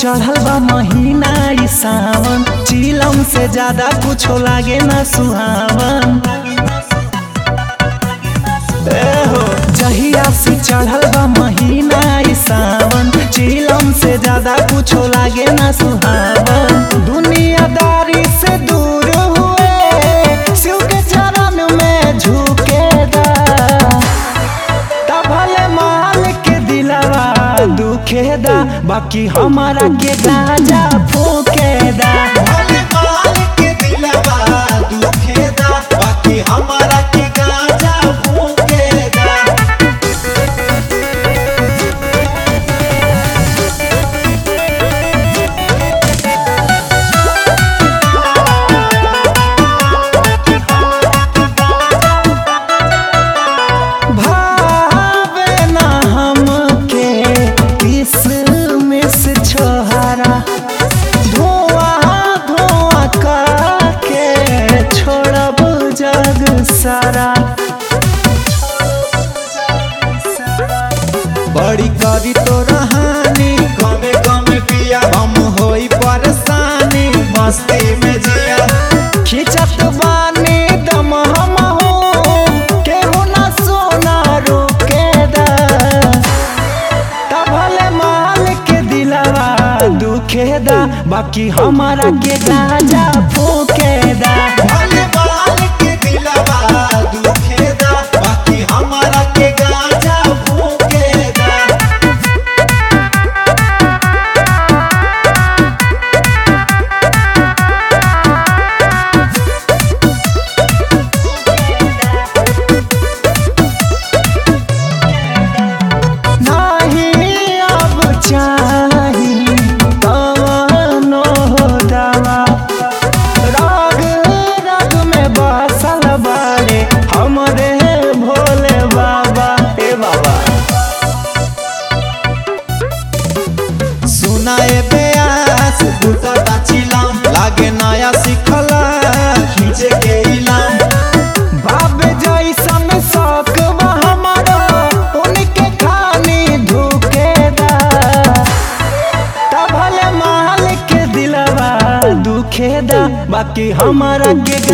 चढ़ल बा महीना ई सावन चिलम से ज्यादा कुछो लागे ना सुहावन ए हो जहिया से चढ़ल बा महीना ई सावन चिलम से ज्यादा कुछो लागे ना सुहावन दुनियादारी से दूर हुए शिव के चरण में झुके दा भले माल के दिलवा दुखे दा बाकी हमारा के गाजा फूके दा भले माल के दिलवा दुखेदा बाकी हमारा के गाजा फूकेदा भावे ना हमके किसमिस छोहरा धुआं धुआं करके छोड़ब जग सारा बड़ी करी तो रहानी गमे गमे पिया हम होई परेशानी मस्ती में जिया खिंचत बानी दम हम हो केहू ना सोना रोके दा भले माल के दिलवा दुखे दा बाकी हमारा के गाजा फूके दा भले माल के दिलवा दुखेदा बाकी हमारा के गाजा फूकेदा नहीं अब चाही कवनो दवा राग राग में बसल बारे हमरे भोले बाबा ए बाबा सुनाए बेयास बुता चिलाम लागे नया सिखला खींचे के इलाम बाबे जैसन शौक बा हमारा उनके खानी धुके दा भले माल के दिलवा दुखे दा बाकी हमारा के